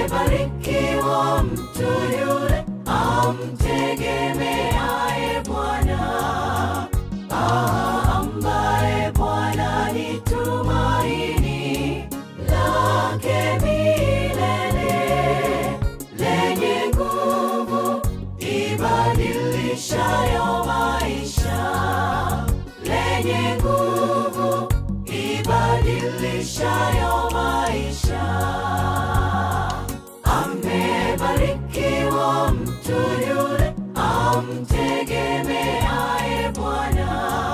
Amebarikiwa mtu yule amtegemeaye Bwana, ah, ambaye Bwana ni tumaini lake milele, lenye nguvu ibadilishayo maisha, lenye nguvu ibadilishayo maisha. Amebarikiwa mtu yule amtegemeaye Bwana,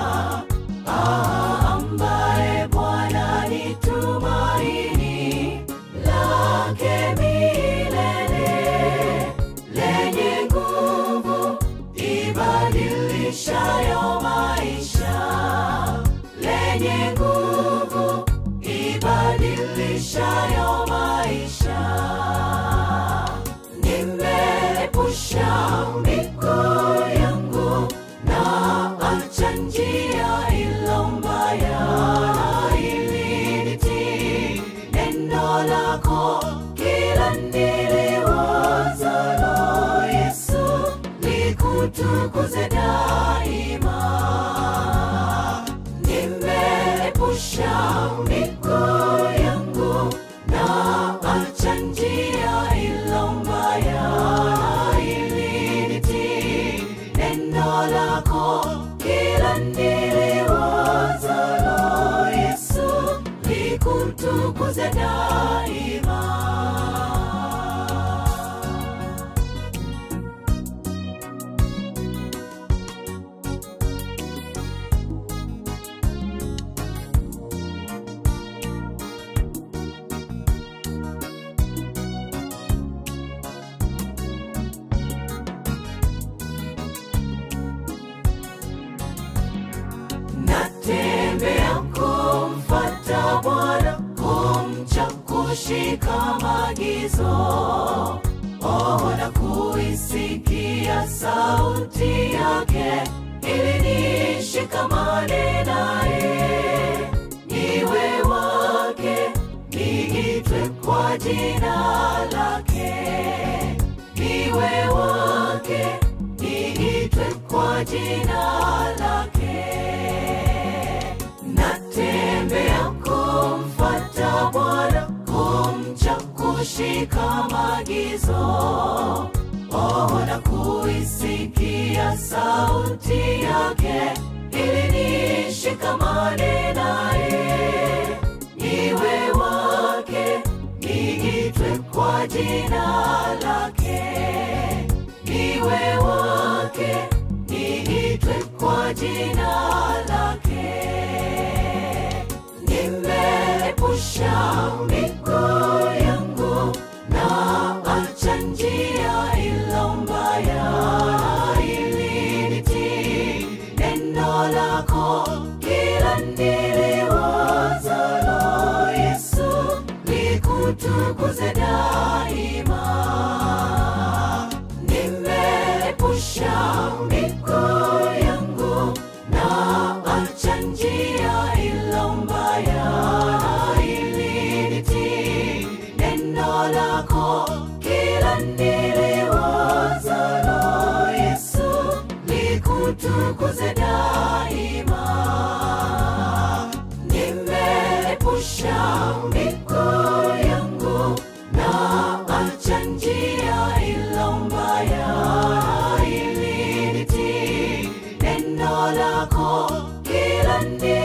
ah, ambaye Bwana ni tumaini lake milele, lenye nguvu ibadilishayo maisha, lenye nguvu ibadilishayo maisha. Nimeepusha miguu yangu na acha njia ilo mbaya, ili nitii neno lako kila niliwazalo, Yesu likutukuze daima. Nimeepusha miguu yangu na acha njia ilo mbaya, ili nitii neno lako kila niliwazalo, Yesu likutukuze daima. Natembea kumfata Bwana, kumcha kushika maagizo, oh, na kuisikia sauti yake, ili nishikamane naye, niwe wake, niitwe kwa jina lake, niwe wake, niitwe kwa jina lake. Natembea kumfata Bwana, kumcha kushika maagizo, oh, na kuisikia sauti yake, ili nishikamane naye, niwe wake, niitwe kwa jina lake, niwe wake, niitwe kwa jina lake. Nimeepusha miguu yangu na acha njia ilo mbaya, ili nitii neno lako kila niliwazalo, Yesu likutukuze daima. Nimeepusha miguu yangu na acha njia ilo mbaya, ili nitii neno lako kila niliwazalo, Yesu likutukuze daima. Nimeepusha miguu yangu na acha njia ilo mbaya, ili nitii neno lako kila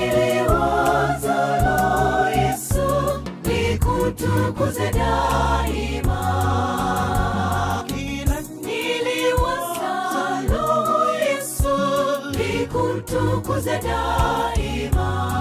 niliwazalo, Yesu likutukuze daima. Kila niliwazalo, Yesu likutukuze daima.